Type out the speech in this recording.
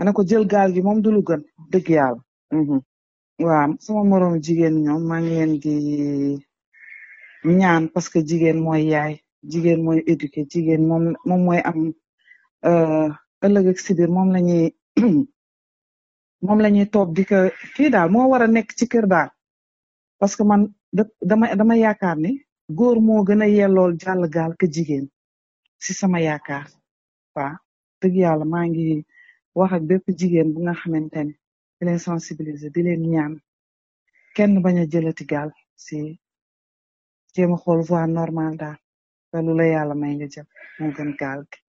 ma ne ko jël gaal gi moom du lu gën dëgg yàlla waaw sama moroom jigéen ñoom maa ngi leen di ñaan parce que jigéen mooy yaay jigéen mooy éduqué jigéen moom moom mooy am ëllëg ak si biir moom la ñuy moom la ñuy toog di ko kii daal moo war a nekk ci kër daal parce que man dama dama yaakaar ni góor moo gën a yellool jàll gaal ke jigéen si sama yaakaar waaw dëgg yàlla maa ngi wax ak bépp jigéen bu nga xamante ne di leen sensibiliser di leen ñaan kenn bañ a jëlati gaal si jéem a xool voie normale daal te lu la yàlla may nga jël moo gën gaal gi